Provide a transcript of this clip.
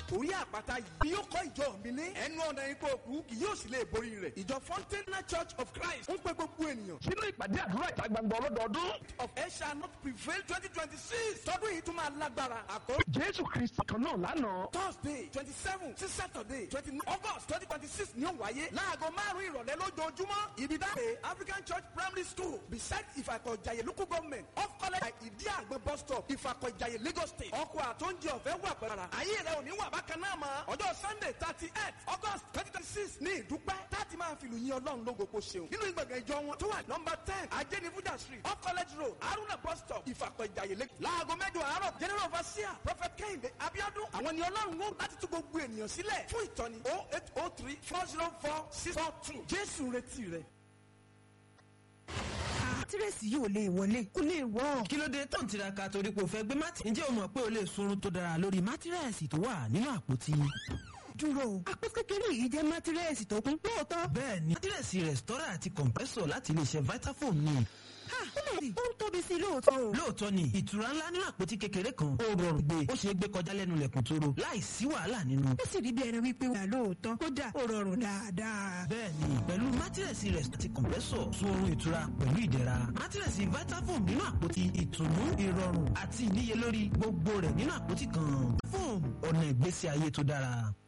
orí àpáta yìí ni yóò kọ́ ìjọ mi ní ẹnu ọ̀nà ipò òkú kì yóò sì lè borí rẹ̀ ìjọ fountain church of christ ń pe gbogbo ènìyàn sínú ìpàdé àdúrà ìta gbangba ọlọ́dọọdún. of ẹ shall not prevail twenty twenty six tọdún yìí tún máa lágbára àkórí jésù kristi kan náà lánàá. thursday twenty seven sí saturday twenty nine august twenty twenty six ni ó wáyé láago márùn-ún ìrọ̀lẹ́ lójoojúmọ́ ibi dáhùn african church primary school beside ìfàkọ̀jàyè local government off college ìdí àgbẹ̀ bus stop ìfàkọ̀jàyè lagos state ọkọ̀ àtúnjẹ ọ̀fẹ́ wà pẹ̀lú ayé rẹ̀ ò ní wà bákan náà mọ́ ọjọ́ sunday thirty eight august twenty twenty six ní ìdúpẹ́ láti máa fi lùyìn ọlọ́run lógo kó ṣeun nínú ìgbàgbọ́ ìjọ wọn tó wà nọmba ten ajẹ́nifújà street off college road haruna bus stop ìfàkọ̀jàyè lagos láago mẹ́jọ àárọ̀ general overseer prophet kehinde abiodun àwọn ni ọlọ́run wò láti tún gbogbo ènìyàn sílẹ̀ fún ìtọ́ni oh eight oh three four zero four six four two jésù retí rẹ. tírèsì yìí ò lè wọlé kó lè wọ́. kí ló dé tó ń tiraka torí pé o fẹ́ gbé mátì. ǹjẹ́ o mọ̀ pé o lè sunrun tó dára lórí mátírẹ́ẹ̀sì tó wà nínú àpótí. dúró àpò kékeré yìí jẹ́ mátírẹ́sì tó kún lóòótọ́. bẹ́ẹ̀ni mátírẹ́ẹ̀sì rẹ̀stọ́rà àti kọ̀m̀pẹ́sọ̀ láti iléeṣẹ́ vitafoam ni. ha ó lè rí ó ń tóbi sí i lóòótọ́ o. lóòótọ́ ni ìtura ńlá nínú àpótí kékeré kan ó rọrùn gbé ó ṣeé gbé kọjá lẹ́nu lẹ̀kùn tóró láì sí wàhálà nínú. ó sì rí bí ẹni wípé wà lóòótọ́ kódà ó rọrùn dáadáa. bẹ́ẹ̀ni pẹ̀lú mátírẹ́sì rẹ̀ àti kọ̀m̀pẹ́sọ̀ sun oorun ìtura pẹ̀lú ìdẹ̀ra mátírẹ́sì vitafoam nínú àpótí ìtùnú ìrọ̀rùn àti ìníyelórí gbogbo rẹ̀ nínú àpótí kan foam ọ̀nà ìgbésí ayé tó dára.